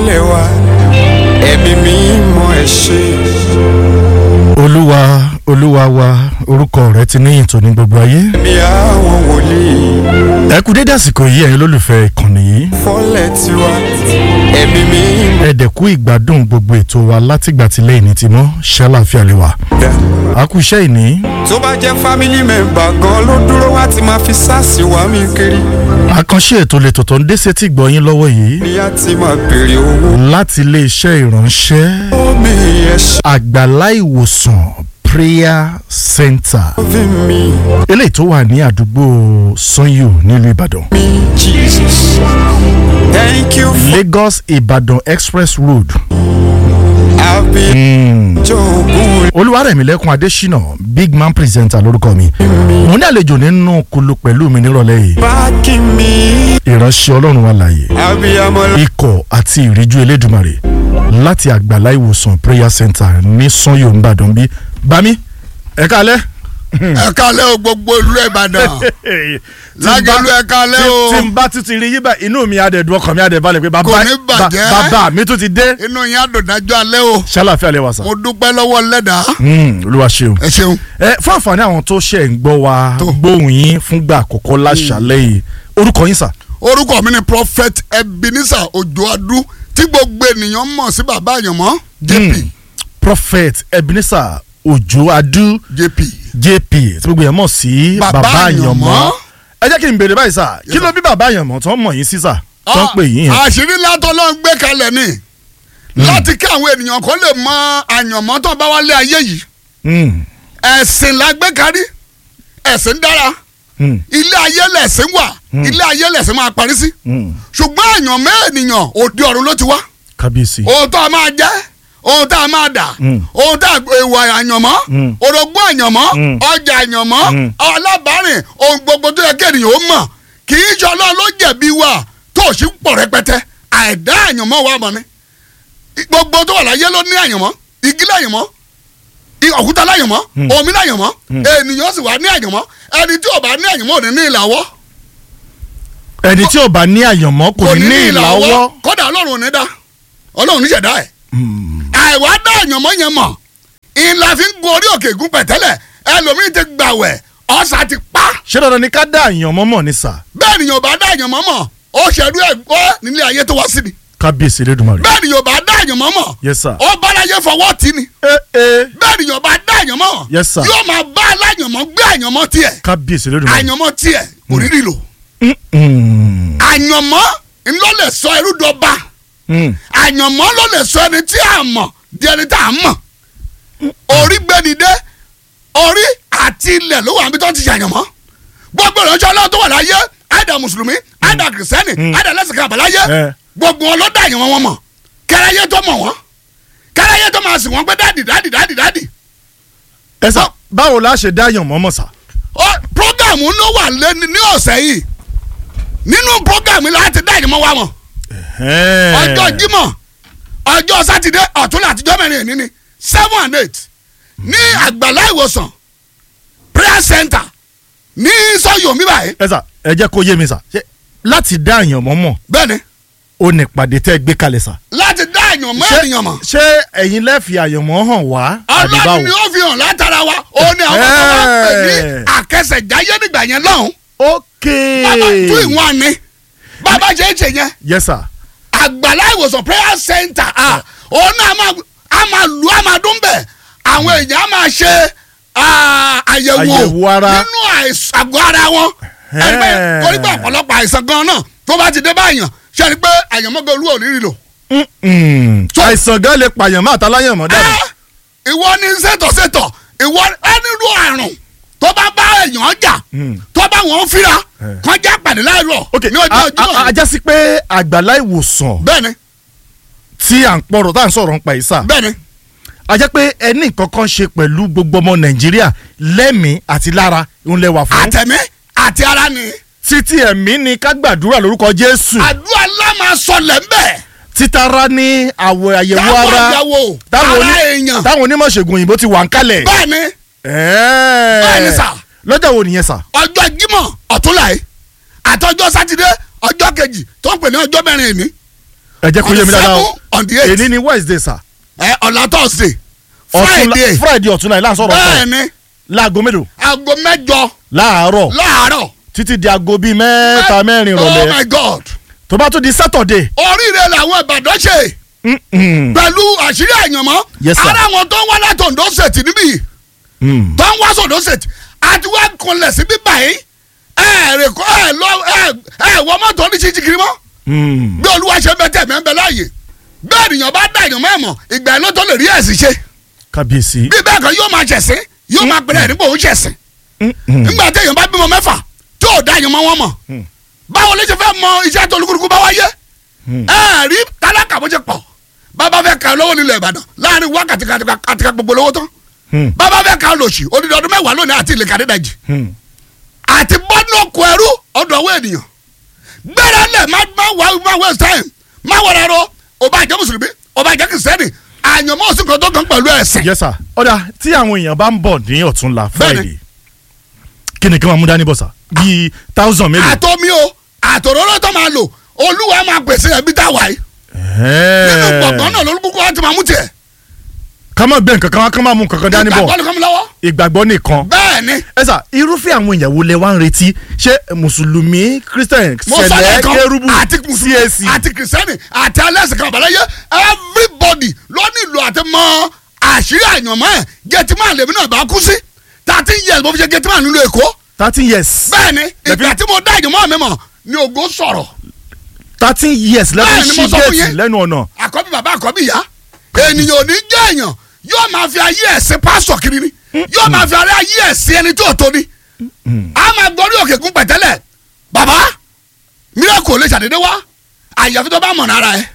ìmọ́lẹ̀ wa ẹ̀mí mímọ́ ẹ ṣé. olúwa olúwa wa orúkọ rẹ ti níyìn tó ní gbogbo ayé. ẹ̀mí àwọn wòlíì ẹ kú dédé àsìkò yìí ẹ̀yin olólùfẹ́ ìkànnì yìí. fọ́lẹ̀ tiwa ẹ̀mí mímọ́ ẹ dẹ̀ kú ìgbádùn gbogbo ètò wa látìgbà tí lẹ́yìn ní ti mọ́ ṣàlàáfíà lè wà. dá. a kú iṣẹ́ ìní. tó bá jẹ́ family member gan ló dúró wá ti máa fi sáàsì wá mi kiri àkànṣe ètò lè tòótọ́ ń dé sétí gbọ́yìn lọ́wọ́ yìí ni a ti máa béèrè owó. láti iléeṣẹ́ ìránṣẹ́ omi ẹ ṣe àgbàlá ìwòsàn prayer center fi mi eléyìí tó wà ní àdúgbò sanyo nílùú ìbàdàn mi jesus thank you for lagos ìbàdàn express road àbí jogun olúwarẹ̀mílẹ́kùn adésínà big man presenter lórúkọ mi mo ní àlejò nínú kulu pẹ̀lú mi nírọ̀lẹ́ yìí báàkì mi ìránṣẹ́ ọlọ́run wa láàyè abiyamọ ikọ̀ àti ìríjú elédùmarè láti àgbàlá ìwòsàn prayer center ní sanyo nìbàdàn bí bami ẹ kálẹ́. ẹ kálẹ̀ o gbogbo ìlú ìbàdàn lágẹ̀lú ẹ kálẹ̀ o tí n bá tún ti rí yí bá inú mi adẹ̀dùn ọkàn mi adẹ̀balẹ̀ pé bàbá Kò ní bàjẹ́. ba- bàbá mi tún ti dé inú yín àdùndájọ́ alẹ́ o ṣàlàfíà lè wà sá. mo dúpẹ́ lọ́wọ́ lẹ́dàá Hmm, olúwa ṣeun. ẹ ṣeun ẹ fún àǹfààní àwọn tó ṣe ń gbọ́ wa Tó. gbóhùn yín fúngbà àkọ́kọ́ láṣàlẹ̀ yìí orúkọ yín sà. orúkọ mi ni prophet ebenezer ojoadu tí gbogbo ènìyàn mọ̀ sí bàbá àyànmọ́ jp Hmm, prophet ebenezer ojo adu jp jp tí gbogbo yẹn mọ̀ sí Bàbá bàbá àyànmọ́. Àyànmọ́. ẹ jẹ́ kí n béèrè báyìí sà kí ló bí bàbá àyànmọ́ tó ń mọ̀ yín sí sà tó ń pè yín yẹn. àṣírí látọ̀ ló ń gbé kalẹ̀ ni láti kí àwọn ènìyàn kan lè mọ àyànmọ́ tó bá wálé ayé yìí Hmm, ẹ̀sìn la gbé kárí ẹ̀sìn dára hmm, ilé ayé lẹ̀sìn wà ilé ayé lẹ̀sìn máa parí sí hmm. ṣùgbọ́n àyànmọ́ ènìyàn òde ọ̀run ló ti wá kábíyèsí. ohun tó a máa jẹ́ ohun tá a máa dà Mm. ohun tá a èèwọ̀ àyànmọ́ Mm. orogún àyànmọ́ Mm. ọjà àyànmọ́ Mm. alábàárìn ohun gbogbo tó yẹ kí ènìyàn ó mọ̀ kì í ṣe ọlọ́run ló jẹ̀bi wa tó o sì ń pọ̀ rẹpẹtẹ àìdá àyànmọ́ wa mọ̀ ni gbogbo tó wà láyé ló ní àyànmọ́ igi láyànmọ́ i- òkúta láyànmọ́ Mm. omi láyànmọ́ ènìyàn sì wà ní àyànmọ́ ẹni tí ò bá ní àyànmọ́ ò ní ní ìlàwọ́ ẹni tí ò bá ní àyànmọ́ kò ní ní ìlàwọ́. kódà ọlọ́run ò ní dá ọlọ́run níṣẹ̀dá ẹ̀ Hmm. àìwá dá àyànmọ́ yẹn mọ̀ ìlà fi ń gun orí òkè gún pẹ̀tẹ́lẹ̀ ẹlòmíín ti gbàwẹ̀ ọ̀sà ti pa ṣé dandan ni ká dá àyànmọ́ mọ̀ ní sà bẹ́ẹ̀ ni yóò bá dá àyànmọ́ mọ̀ ó ṣẹ̀dú ẹ̀ gbọ́ nílé ayé tó wá sí ni kábíyèsí elédùnmarè. bẹ́ẹ̀ ni yóò bá dá àyànmọ́ mọ̀ yes sir. ó bá láyé fọwọ́ tì ní ẹ ẹ bẹ́ẹ̀ ni yóò bá dá àyànmọ́ mọ̀ Yes, sir. yóò máa bá aláyànmọ́ gbé àyànmọ́ tiẹ̀ kábíyèsí elédùnmarè. àyànmọ́ tiẹ̀ òrìrì lò Hmm, hmm, àyànmọ́ ńlọ lè sọ ẹrú dọba hmm. àyànmọ́ ló lè sọ ẹni tí a mọ̀ di ẹni tá a mọ̀ orí gbẹni dé orí àti ilẹ̀ ló wà níbi tó ti ṣàyànmọ́ gbogbo ìránṣẹ́ ọlọ́run tó wà láyé àìdá mùsùlùmí àìdá kìrìsìtẹ́nì àìdá lẹ́sìnkà àbáláyé Eh. gbogbo wọn ló dá àyànmọ́ wọn mọ̀ kẹrẹyẹ tó mọ̀ wọ́n kẹrẹyẹ tó máa sìn wọ́n pé dáàdì dáàdì dáàdì dáàdì ẹ sà báwo la ṣe dá àyànmọ́ mọ̀ sà. Ó- prógámù ló wà lẹ́ni ní ọ̀sẹ̀ yìí nínú prógámù láti dá àyànmọ́ wa mọ̀ ọjọ́ jímọ̀ ọjọ́ sátidé ọ̀tún àtijọ́ mẹ́rin èní ni seven and eight ní àgbàlá ìwòsàn prayer center ní sọ́yọ̀mí báyìí ẹ sà ẹ jẹ́ kó yé mi sà ṣé láti dá àyànmọ́ mọ̀ bẹ́ẹ̀ni ó ní ìpàdé tẹ́ ẹ gbé kalẹ̀ sà. láti dá èèyàn mọ́ Ṣé- ènìyàn mọ̀ ṣé ẹ̀yin lẹ́ẹ̀fì àyànmọ́ hàn wá àbí ọlọ́run báwo. ni ó fi hàn látara wa ó ní àwọn tó wá pè ní Ẹ́ẹ̀. àkẹsẹ̀jáyé nígbà yẹn lọ́hùn ok bàbá tún ìwọ̀n ni bàbá ṣe é ṣe yẹn yes sir. àgbàlá ìwòsàn prayer center ah òun náà a máa a máa lu a máa dún bẹ́ẹ̀ àwọn èèyàn a máa ṣe ah, àyẹ̀wò Àyẹ̀wò ara. nínú àìsàn àgọ́ ara wọn ẹni pé Ẹ́ẹ̀. torí pé ọ̀pọ̀lọpọ̀ àìsàn gan náà tó bá ti dé báyàn ṣe ni pé àyànmọ́gbẹ́ olú ò ní rí lò. Mm-mm. So- àìsàn gan lè pààyàn má àtàláyànmọ́ dàbí. Ah, ìwọ ní sẹ́tọ̀sẹ́tọ̀ ìwọ ẹnirú àrùn tó bá bá èèyàn jà Mm. tó bá wọn fíra Eh. kàn já pàdé láìrọ̀ ok ní ọjọ́ a- ọjọ́ a- a já sí pé àgbàlá ìwòsàn bẹ́ẹ̀ni tí à ń pọ̀rọ̀ tá à ń sọ̀rọ̀ ń pa yìí sà. bẹ́ẹ̀ni a jẹ́ pé ẹni nǹkan kan ṣe pẹ̀lú gbogbo ọmọ nàìjíríà lẹ́mìí àti lára ń lẹ́wà fún. àtẹ̀mí àti ara ni títí ẹ̀mí ni ká gbàdúrà lórúkọ jésù. àdúrà ńlá máa sọlẹ̀ ńbẹ̀ títara ní àwọ̀ àyẹ̀wò táwọn ara àyẹ̀wò táwọn ara oní- èèyàn táwọn onímọ̀ ṣègùn òyìnbó ti wà ń kalẹ̀. bẹ́ẹ̀ni Ẹ̀ẹ́. Bẹ́ẹ̀ni sà. lọ́jọ́ wo nìyẹn sà. ọjọ́ jímọ̀ ọ̀túnla yìí àtọjọ́ sátidé ọjọ́ kejì tó ń pè ní ọjọ́ mẹ́rin ìní ẹ jẹ́ kó yé mi dáadáa o seven on the eight èní ni wednesday sir ẹ ọ̀la thursday Ọ̀túnla- friday friday ọ̀túnla yìí láǹsọ̀rọ̀ bẹ́ẹ̀ ọ̀sán ni láago mélòó aago mẹ́jọ láàárọ̀ láàárọ̀ títí di aago bíi mẹ́ta mẹ́rin oh ìrọ̀lẹ́ my god tó bá tún di saturday oríire làwọn ìbàdàn ṣe mm-mm, pẹ̀lú àṣírí àyànmọ́ Yes, sir. ara wọn tó ń wá láti Ondo State níbí yìí mm, tó ń wá sọ̀dọ̀ State àti wá kanlẹ̀ síbí báyìí ẹ rè kọ́ ẹ lọ ẹ ẹ wọ mọ́tò ní ṣíṣí kiri mọ́ mm. bí olúwa ṣe bẹ tẹ̀ mẹ́ ń bẹ láàyè bẹ́ẹ̀ ènìyàn bá dá èèyàn mẹ́mọ̀ ìgbà ẹ̀ ló tó lè rí ẹ̀sìn ṣe kábíyèsí bí bẹ́ẹ̀ kan yóò máa ṣẹ̀sìn yóò máa pẹ̀lẹ́ nígbà òun ṣẹ̀sìn mm-mm, nígbà tí èèyàn bá bímọ mẹ́fà tí ò dá èèyàn mọ́ wọn mọ̀ Mm. báwo ló ṣe fẹ́ mọ iṣẹ́ tó olúkúlùkù bá wáyé Mm. ẹ rí tálákà bó ṣe pọ̀ bàbá fẹ́ ka lówó nílẹ̀ Ìbàdàn láàrin wákàtí kàtìkà gbogbo lówó tán mm, bàbá fẹ́ ka lòsì odidi ọdún mẹ́wàá lónìí àti ilé kàdédàjì mm. àti bọ́dún ọkọ̀ ẹrú ọdún ọwọ́ ènìyàn gbẹ́rẹ́ lẹ̀ má má wá má waste time má wọ̀rọ̀ ẹ̀rọ ọba ìjẹ́ mùsùlùmí ọba ìjẹ́ kìsẹ́nì àyànmọ́ òsì kan tó kàn pẹ̀lú ẹ̀sìn. yes sir ọ̀dà tí àwọn èèyàn bá ń bọ̀ ní ọ̀túnla Bẹ́ẹ̀ni. friday kí ni kí wọ́n mú dání bọ̀ sà bíi thousand mélòó. àtọ́mí o àtọ̀rọ̀rọ̀ tó máa lò olúwa máa pèsè ẹbí tá a wà yìí nínú gbọ̀ngàn náà lórúkọ wa ti máa mú tiẹ̀ ká má gbé nǹkan kan wá ká má mú nǹkan kan dání ìgbàgbọ́ bọ̀ ló kọ́ mi lọ́wọ́ ìgbàgbọ́ nìkan. bẹ́ẹ̀ ni ẹ sà irúfẹ́ àwọn ìyàwó lẹ wá ń retí ṣé mùsùlùmí christian mo sọ sẹlẹ lẹ́ẹ̀kan kérúbù àti mùsùlùmí cac àti kìrìsìtẹ́nì àti alẹ́sìn kan àbáláyé everybody ló nílò àti mọ àṣírí àyànmọ́ ẹ̀ gẹ̀tìmá lèmi náà bá kú sí thirteen years mo fi ṣe gẹ̀tìmá nílùú èkó thirteen years bẹ́ẹ̀ ni ìgbà tí mo dá àyànmọ́ mi mọ̀ ni ògo sọ̀rọ̀ thirteen years lẹ́nu Bẹ́ẹ̀ni, mo sí sọ fún géètì yín. lẹ́nu ọ̀nà àkọ́bí bàbá àkọ́bí ìyá ènìyàn ò ní jẹ́ èèyàn yóò máa fi ayé ẹ̀sìn pásọ̀ kiri ni yóò máa fi ayé ẹ̀sìn ẹni tó tó ni a máa gbọ́rí òkè kún pẹ̀tẹ́lẹ̀ bàbá míràkù ò lè ṣàdédé wá àyàfi tó bá mọ̀ nára ẹ̀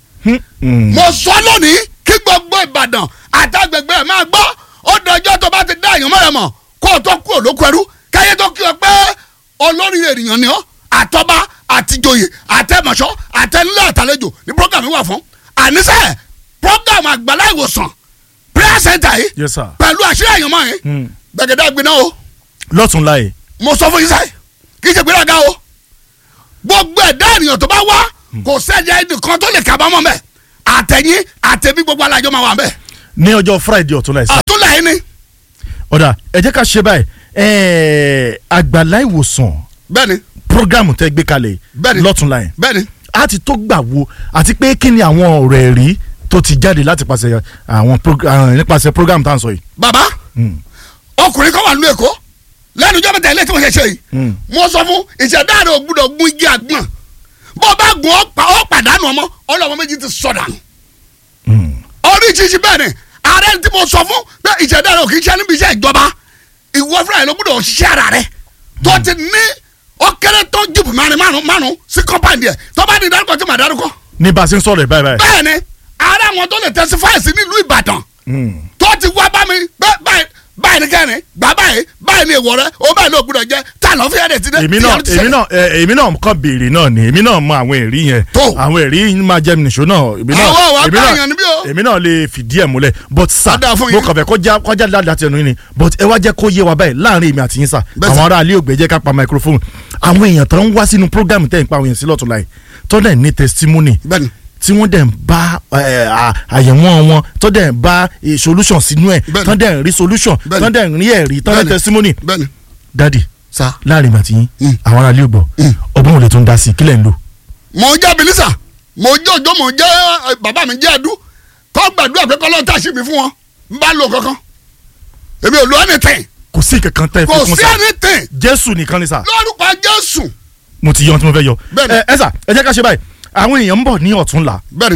Mm. mo sọ lónìí kí gbogbo ìbàdàn àtàgbègbè ẹ̀ máa gbọ́ ó dọjọ́ tó bá ti dá èèyàn mọ́ra mọ̀ kó o tó kú òlókù ẹrú káyé tó kí o pé olórí ènìyàn ni ọ́ àtọ́ba àtijọ́yè àtẹ̀mọ̀ṣọ́ àtẹnulẹ̀ àtàlejò ní program yìí wà fún àníṣe program àgbàlá ìwòsàn prayer center yìí yes sir pẹ̀lú àṣírí àyànmọ́ yìí Mm. gbẹ̀gẹ̀dẹ̀ gbiná o lọ́tún láyè mo sọ fún yín sáyé kì í ṣe gbéraga o gbogbo ẹ̀dá ènìyàn tó bá wá kò sẹ́jà ẹnìkan tó lè kábàámọ̀ mẹ́ àtẹ̀yìn àtẹ̀bí gbogbo alájọ máa wà mẹ́ ní ọjọ́ friday ọ̀tún láyè sà àtúnlẹ̀ yìí ni ọ̀dà ẹ jẹ́ ká ṣe báyìí ẹ̀ẹ́ àgbàlá ìwòsàn bẹ́ẹ̀ni programu tẹ́ gbé kalẹ̀ Bẹ́ẹ̀ni. lọ́tún láyè bẹ́ẹ̀ni a ti tó gbà wo àti pé kí ni àwọn ọ̀rọ̀ ẹ̀rí tó ti jáde láti pàṣẹ àwọn prog- àwọn nípasẹ̀ program tá à ń sọ yìí. bàbá Mm. ọkùnrin kan wà nílùú èkó lẹ́nu ìjọba tẹ̀lé tí mo ṣe ṣe yìí Mm. mo sọ fún ìṣẹ̀dá rẹ̀ ò gbúdọ̀ gún igi àgbọ̀n bó o bá gun ọ́ pa ọ́ pàdánù ọmọ ọlọ́mọ méjì ti sọ̀dànù Mm. oríṣiríṣi bẹ́ẹ̀ ni ààrẹ tí mo sọ fún pé ìṣẹ̀dá rẹ̀ ò kì í ṣe níbi iṣẹ́ ìjọba ìwọ fúnra rẹ̀ ló gbúdọ̀ ṣiṣẹ́ ara rẹ̀ tó ti ní ó kéré tó jìbù márùn márùn márùn sí kọ́mpáǹdì ẹ̀ tó bá di dárúkọ tí màá dárúkọ ní bá a ṣe ń sọ̀rọ̀ ẹ̀ báyìí báyìí. bẹ́ẹ̀ ni ààrẹ àwọn tó lè testify sí nílùú Ìbàdàn Mm. tó ti wá bá mi bẹ́ẹ̀ báyìí báyìí ni kẹ́rin gbà báyìí báyìí ni èèwọ̀ rẹ ó báyìí ló gbúdọ̀ jẹ́ tá a lọ́ fi ẹ̀rẹ̀ ti dé. èmi tí náà ẹ̀rù ti èmi ṣẹlẹ̀. náà ẹ, èmi náà kàn béèrè náà ni èmi náà mọ àwọn ẹ̀rí yẹn Tó. àwọn ẹ̀rí máa jẹ́ mi nìṣó náà èmi náà Àwọn wa èmi bá náà- èèyàn níbí o. èmi náà lè fìdí ẹ̀ múlẹ̀ but sà Á dáa fún mo yín. kàn fẹ́ kọjá kọjá dáadáa tẹnu yín ni but ẹ wá jẹ́ kó yé wa báyìí láàrin èmi àti yín sà Bẹ́ẹ̀ sà. àwọn ará ilé ògbé jẹ́ ká pa microphone àwọn èèyàn tó ń wá sínú program tẹ̀ ń pa àwọn èèyàn sí lọ́tún láì tó dẹ̀ ní testimony bẹ́ẹ̀ni tí wọ́n dẹ̀ ń bá ẹ, à- àyẹ̀wò wọn tó dẹ̀ ń bá eh, solution sínú ẹ̀ Bẹ́ẹ̀ni. tó dẹ̀ ń rí solution Bẹ́ẹ̀ni. tó dẹ̀ ń rí ẹ̀rí tó dẹ̀ Bẹ́ẹ̀ni. testimony bẹ́ẹ̀ni dadi sa. láàrin ìgbà tí Mm. àwọn ará ilé ògbọ́ Mm. ọgbọ́n ò lè tún da sí i kílẹ̀ ń lò. mo jẹ́ bilisa mo jẹ́ òjò mo jẹ́ eh, bàbá mi jẹ́ ẹ̀dú kọ́ gbàdúrà pé kọ́lọ́ tá a ṣì mí fún wọn n bá lò kankan èmi ò lo anything kò sí kankan tẹ́ ẹ kò fi kún sí sa anything jésù nìkan ni sa lórúkọ Jésù mo ti yọ ohun tí mo fẹ́ yọ. Bẹ́ẹ̀ni. ẹ ẹ sà ẹ jẹ́ ká ṣe báyìí àwọn èèyàn ń bọ̀ ní ọ̀túnla bẹ́ẹ̀ni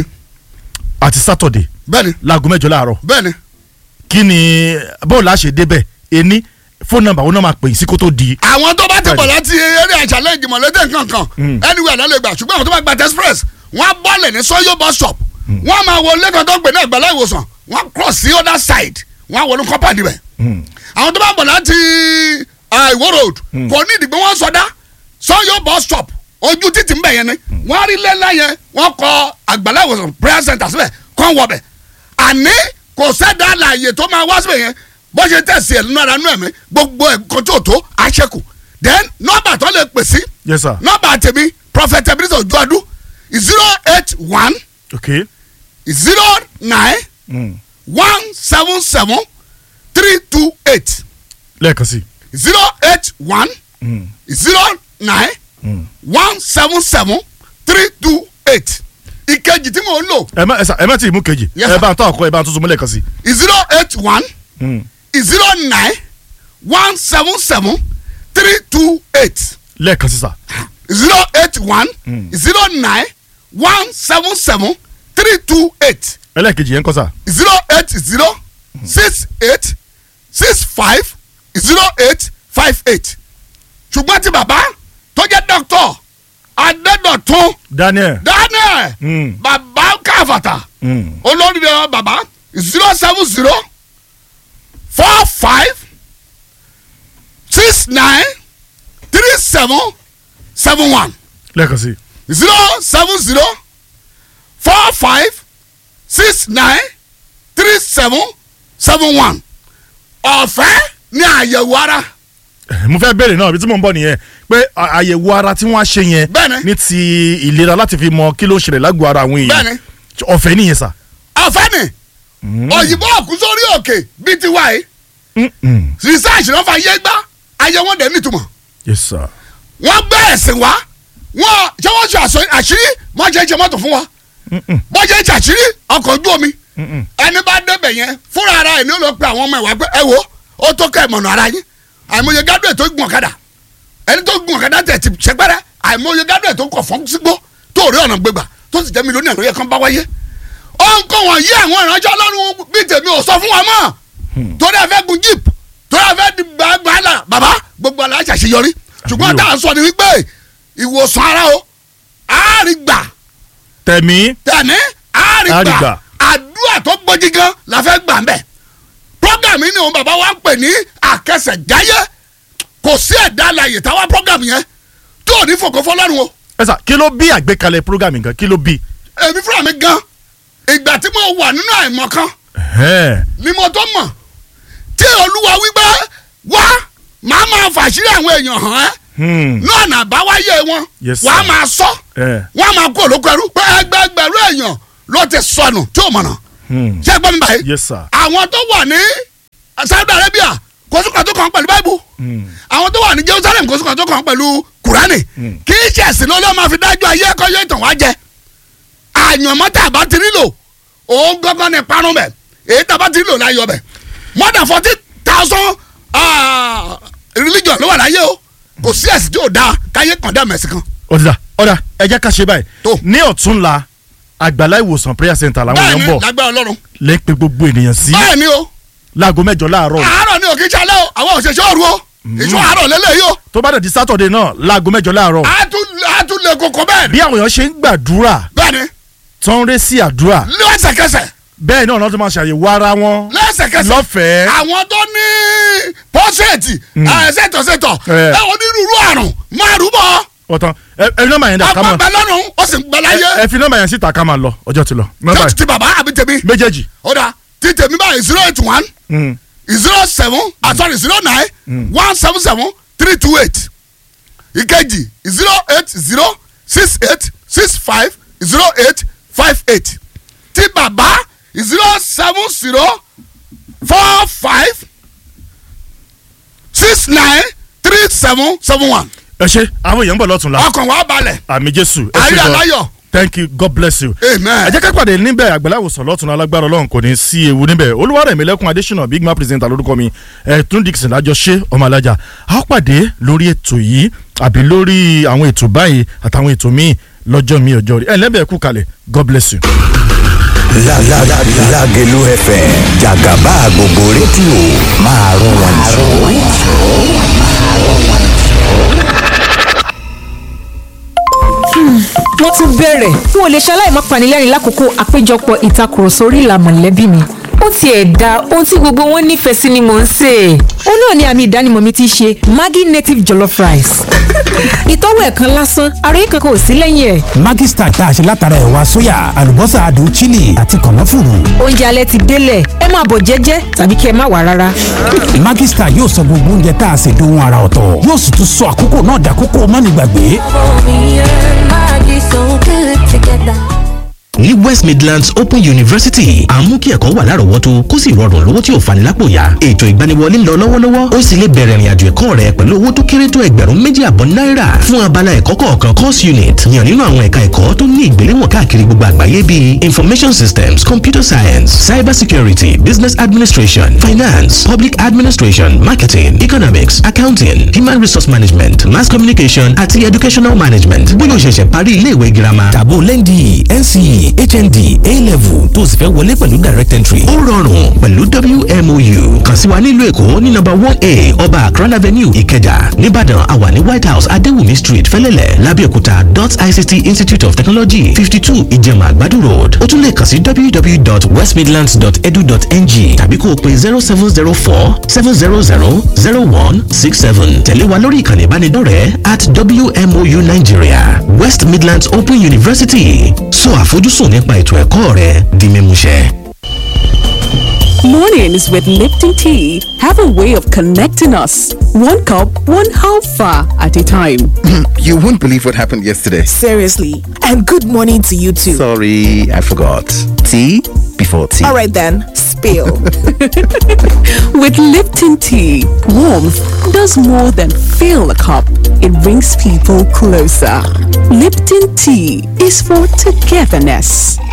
àti sátọ̀dẹ̀ bẹ́ẹ̀ni láago mẹ́jọ láàárọ̀ bẹ́ẹ̀ni kí ni bọ́ọ̀lù àṣẹ débẹ̀ ení fóònù nọ́mbà wọn náà máa pè é sí kó tó di. àwọn tó bá ti bọ̀ Bẹ́ẹ̀ni. láti eré àṣàlẹ̀ ìjìmọ̀lẹ́tẹ̀ kankan Mm. anywhere náà lè gbà ṣùgbọ́n àwọn tó bá gba express wọ́n á bọ́ọ̀lẹ̀ ní sọ́yọ́ bus stop wọ́n á máa wọlé kan tó ń pè ní àgbàlá ìwòsàn wọ́n á cross sí other side wọ́n á wọlé kọ́pàdì bẹ̀ Mm. àwọn tó bá ń bọ̀ láti ah, Ìwó road kò ní ìdìgbò wọn sọdá sọyọ bus stop ojú títì ń bẹ̀ yẹn ni wọ́n á rí lẹ́la yẹn wọ́n kọ àgbàlá ìwòsàn prayer center síbẹ̀ kọ́ ń wọbẹ̀ àní kò sẹ́dá àlàyé tó máa wá síbẹ̀ yẹn bó ṣe tẹ̀sí ẹ̀ nínú ara nínú ẹ̀mí gbogbo ẹ̀kọ́ tó tó àṣekù then nọ́mbà tó lè pè sí yes sir. nọ́mbà tèmi prophet ebenezer ojuadu zero eight one ok zero nine mm. one seven seven three two eight lẹ́ẹ̀kan sí zero eight one mm. zero nine Mm. one seven seven three two eight ìkejì tí mò ń lò ẹ má ẹ sà ẹ má tí ì mú kejì Yes, ẹ sir. bá ń tọ́ àkọ́ ẹ bá ń tuntun mú lẹ́ẹ̀kan sí. zero eight one Mm. zero nine one seven seven three two eight lẹ́ẹ̀kan sí sà zero eight one Mm. zero nine one seven seven three two eight ẹlẹ́ẹ̀kejì yẹn ń kọ́ sà. zero eight zero six eight six five zero eight five eight ṣùgbọ́n tí bàbá tó jẹ́ dókítà adédọ̀tún Daniel. daniel Mm. bàbá káfàtà Mm. olórí rẹ̀ bàbá zero seven zero four five six nine three seven seven one lẹ́ẹ̀kan sí. zero seven zero four five six nine three seven seven one ọ̀fẹ́ ní àyẹ̀wò ara mo fẹ́ bẹ̀rẹ̀ náà ibi tí mò ń bọ̀ nìyẹn pé à- àyẹ̀wò ara tí wọ́n á ṣe yẹn Bẹ́ẹ̀ni. ní ti ìlera láti fi mọ kí ló ń ṣẹlẹ̀ lágbo ara àwọn èèyàn Bẹ́ẹ̀ni. ọ̀fẹ́ nìyẹn sà. ọ̀fẹ́ ni òyìnbó òkú sórí òkè bíi ti wáyé Mm, mm. research ló fa yé gbá ayé wọn dẹ̀ nítumọ̀ yes sir. wọ́n gbé ẹ̀sìn wá wọ́n ṣé wọ́n ṣe àṣọ- àṣírí wọ́n ṣe é ṣe mọ́tò fún wa Mm, mm. wọ́n ṣe é ṣe àṣírí ọkọ̀ ojú omi Mm, mm. ẹni bá débẹ̀ yẹn fúnra ara ẹ̀ ní ó lọ pe àwọn ọmọ ẹ̀ wá pé ẹ wo ó tó kẹ́ ìmọ̀nà ara yín àìmọye gádùn ẹ̀ tó gun ọ̀kadà ẹni tó gun ọ̀kadà tẹ̀ ti ṣẹpẹ́rẹ́ àìmọye gádùn ẹ̀ tó kọ̀ fọ́n sígbó tó rí ọ̀nà gbégbà tó sì jẹ́ mílíọ̀nù àlóyè kan bá wáyé ọ̀nkọ́ wọn yí àwọn ìránṣẹ́ ọlọ́run bíi tèmi ò sọ fún wa mọ́ torí ẹ fẹ́ gun jeep torí ẹ fẹ́ di gbàgbàlà bàbá gbogbo àlà ṣàṣeyọrí ṣùgbọ́n Àbí o. tá à ń sọ ni wípé ìwòsàn ara o àárígbà tẹ̀mí tẹ̀mí àárígbà Àrígbà. àdúrà tó gbójí gan la fẹ́ gbà ń bẹ̀. program yìí ni òun bàbá wa ń pè ní àkẹsẹ̀jáyé kò sí ẹ̀dá alàyè táwa program yẹn tó ò ní fòkó fọlọ́run o ẹ sà kí ló bí àgbékalẹ̀ program nǹkan kí ló bí. èmi fúnra mi gan ìgbà tí mo wà nínú àìmọ̀ kan Ẹ̀hẹ́n. ni mo tó mọ̀ tí olúwa wípé wá màá máa fàṣírí àwọn èèyàn hàn ẹ́ Hmm. náà nà báwáyé wọn Yes, wàá sir. máa sọ Eh. wọ́n á máa kó olóko ẹrú pé ẹgbẹgbẹ̀rún èèyàn ló ti sọnù tí ò mọ̀nà Hmm. ṣé ẹ gbọ́ mi báyìí yes sir. àwọn tó wà ní Saudi Arabia kò sí kan tó kàn pẹ̀lú báìbù Hmm. àwọn tó wà ní Jerusalem kò sí kan tó kàn pẹ̀lú Kùránì Mm. kì í ṣe ẹ̀sìn lọ́lọ́ máa fi dájú ayé ẹ̀kọ́ yóò tàn wá jẹ àyànmọ́ tá a bá ti nílò òun gángan ní parun bẹ̀ èyí tá a bá ti nílò láyọ̀ bẹ̀ more than forty thousand religion ló wà láyé o kò sí ẹ̀sìn tí ò dáa káyé kàn dá mẹ̀sìn kan ọ̀dà ọ̀dà ẹ jẹ́ ká ṣe báyìí Tó. ní ọ̀túnla àgbàlá ìwòsàn prayer center làwọn bẹ́ẹ̀ èèyàn ni ń bọ̀ lágbára Ọlọ́run lè pe gbogbo ènìyàn sí bẹ́ẹ̀ ni o láago mẹ́jọ láàárọ̀ àárọ̀ ni òkè ìṣàlẹ̀ o àwọn òṣèṣẹ́ òru o ìṣọ́ àárọ̀ lélẹ́yìí o tó bá dẹ̀ di sátọ̀dẹ̀ náà láago mẹ́jọ láàárọ̀ a tún a tún lè koko bẹ́ẹ̀ ni bí àwọn èèyàn ṣe ń gbàdúrà bẹ́ẹ̀ ni tó ń ré sí àdúrà lẹ́sẹ̀kẹsẹ̀ bẹ́ẹ̀ náà lọ́dún máa ṣàyẹ̀wò ara wọn lẹ́sẹ̀kẹsẹ̀ lọ́fẹ̀ẹ́ àwọn tó ní pọ́sẹ̀tì ṣètọ̀ṣètọ̀ Eh. ẹ onírúurú àrùn máa rúbọ ọ̀tàn ẹ ẹ fi nọ́mbà yẹn dà ká máa àpapẹ̀ lọ́rùn ó sì ń gbẹ láyé ẹ fi nọ́mbà yẹn síta ká máa lọ ọjọ́ ti lọ nọ́mbà tó yẹn ti bàbá àbí tèmi méjèèjì ó dà tí tèmi báyìí zero eight one Hmm. zero seven ah sorry zero nine one seven seven three two eight ìkejì zero eight zero six eight six five zero eight five eight tí bàbá zero seven zero four five six nine three seven seven one ẹ ṣe àwọn èèyàn ń bọ̀ lọ́túnla ọkàn wa balẹ̀ àmì jésù ẹ ṣe ayé gan aláyọ̀ thank you god bless you. amen. ẹ jẹ́ ká pàdé níbẹ̀ àgbẹ̀láwòsàn lọ́tún alágbára ọlọ́run kò ní sí ewu níbẹ̀ olúwarẹ̀mílẹ́kùn adésínà big man presenter lórúkọ mi ẹ̀tún dixon lájọṣe ọmọ alájà a ó pàdé lórí ètò yìí àbí lórí àwọn ètò báyìí àtàwọn ètò míì lọ́jọ́ mi ọjọ́ rí ẹ̀ lẹ́bẹ̀ẹ́ kú kalẹ̀ god bless you. La- la- la- Lágelú FM jàgàbá gbogbo rédíò máa rún wọn jù. wọ́n tún bẹ̀rẹ̀ n ò lè ṣaláì má panilẹ́rìn lákòókò àpéjọpọ̀ ìtakùrọ̀sọ orí ìlà mọ̀lẹ́bí mi ó tiẹ̀ da ohun tí gbogbo wọn nífẹ̀ẹ́ sí ni mò ń sè é ó náà ni àmì ìdánimọ̀ mi ti ṣe Maggi native jollof rice ìtọ́wò ẹ̀ kan lásán àròyé kankan ò sí lẹ́yìn ẹ̀ Maggi Star tá a ṣe látara ẹ̀wà sóyà àlùbọ́sà adùn chili àti kànáfùrù. oúnjẹ alẹ́ ti délẹ̀ ẹ máa bọ̀ jẹ́jẹ́ tàbí kí ẹ má wà rárá Maggi Star yóò sọ gbogbo oúnjẹ tá a ṣe dohun ara ọ̀tọ̀ yóò sì tún sọ àkókò náà dàkókò mọ́nìgbàgbé. Me and Maggie so good together. dàgbà. ní west midlands open university à ń mú kí ẹ̀kọ́ wà lárọ̀ọ́wọ́tó kó sì rọrùn lówó tí ò fani lápò yá ètò ìgbaniwọlé ń lọ lọ́wọ́lọ́wọ́ ó sì lè bẹ̀rẹ̀ ìrìnàjò ẹ̀kọ́ rẹ pẹ̀lú owó tó kéré tó ẹgbẹ̀rún méjì àbọ̀ náírà fún abala ẹ̀kọ́ kọ̀ọ̀kan course unit yàn nínú àwọn ẹ̀ka ẹ̀kọ́ tó ní ìgbéléwọ̀n káàkiri gbogbo àgbáyé bíi information systems computer science cyber security business administration finance public administration marketing economics accounting human resource management mass communication àti educational management bóyá o ṣẹ̀ṣẹ̀ parí ilé ìwé girama tàbó lẹ́ndì nce hnd a-level tó sì fẹ́ wọlé pẹ̀lú direct entry. ó rọrùn pẹ̀lú wmou kàn sí wa nílùú èkó ní nọ́mbà one a ọba akran avenue ìkẹjà nìbàdàn àwa ní white house adéwùmí street fẹlẹ́lẹ̀ lábẹ́òkúta dot ict institute of technology fifty two ìjẹ̀mà àgbàdo road ó tún lè kàn sí www.westmidlands.edu.ng tàbí kó o pe zero seven zero four seven zero zero zero one six seven tẹ̀lé wa lórí ìkànnì ìbánidọ́rẹ̀ẹ́ at wmou nigeria west midlands open university sọ àfojúsùn nípa ètò ẹ̀kọ́ rẹ di mímúṣẹ. Mornings with Lipton Tea have a way of connecting us. One cup, one half far at a time. You won't believe what happened yesterday. Seriously. And good morning to you too. Sorry, I forgot. Tea before tea. All right then, spill. With Lipton Tea, warmth does more than fill a cup. It brings people closer. Lipton Tea is for togetherness.